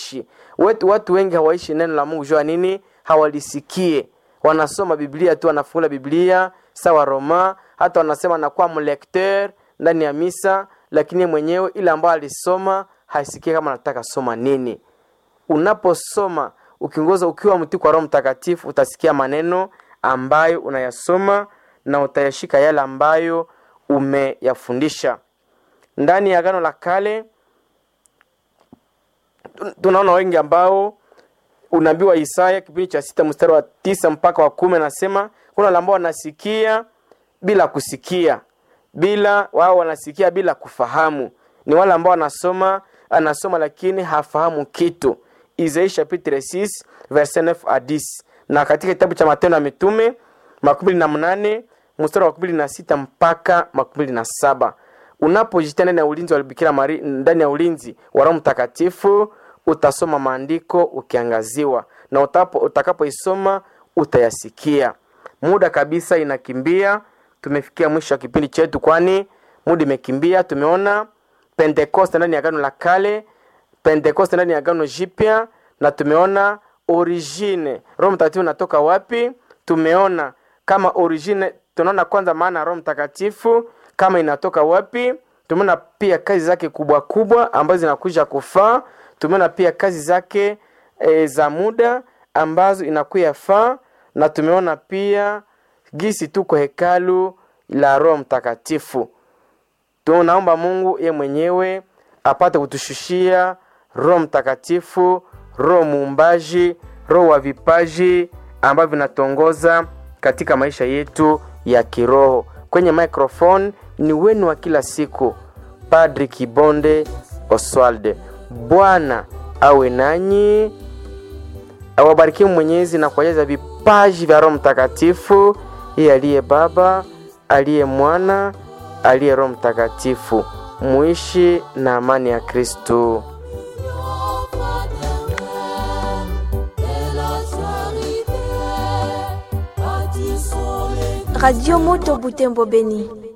hawaishi wetu watu wengi hawaishi neno la mungu jua nini hawalisikie wanasoma biblia tu wanafungula biblia sawa roma hata wanasema anakuwa mlekteur ndani ya misa lakini yeye mwenyewe ile ambayo alisoma haisikie kama anataka soma nini unaposoma ukiongoza ukiwa mtii kwa roho mtakatifu utasikia maneno ambayo unayasoma na utayashika yale ambayo umeyafundisha ndani ya agano la kale tun- tunaona wengi ambao unabii wa isaya kipindi cha sita mstari wa tisa mpaka wa kumi anasema kuna wale ambao wanasikia bila kusikia bila wao wanasikia bila kufahamu ni wale ambao wanasoma anasoma lakini hafahamu kitu isaia chapitre 6 verset 9 à 10 na katika kitabu cha matendo ya mitume makumi na mnane mstari wa makumi na sita mpaka makumi na saba unapojitia ndani ya ulinzi wa Bikira Maria, ndani ya ulinzi wa Roho Mtakatifu utasoma maandiko ukiangaziwa, na utapo utakapoisoma utayasikia. Muda kabisa inakimbia, tumefikia mwisho wa kipindi chetu, kwani muda imekimbia. Tumeona Pentekoste ndani ya Agano la Kale, Pentekoste ndani ya Agano Jipya, na tumeona origine, Roho Mtakatifu unatoka wapi. Tumeona kama origine, tunaona kwanza maana ya Roho Mtakatifu kama inatoka wapi. Tumeona pia kazi zake kubwa kubwa ambazo zinakuja kufaa. Tumeona pia kazi zake e, za muda ambazo inakuya faa, na tumeona pia gisi tuko hekalu la Roho Mtakatifu. Tunaomba Mungu ye mwenyewe apate kutushushia Roho Mtakatifu, Roho muumbaji, Roho wa vipaji ambavyo vinatongoza katika maisha yetu ya kiroho. Kwenye microphone ni wenu wa kila siku, Padri Kibonde Oswald. Bwana awe nanyi, awabarikie Mwenyezi na kuwajaza vipaji vya Roho Mtakatifu, yeye aliye Baba, aliye Mwana, aliye Roho Mtakatifu. Muishi na amani ya Kristo. Radio Moto Butembo Beni.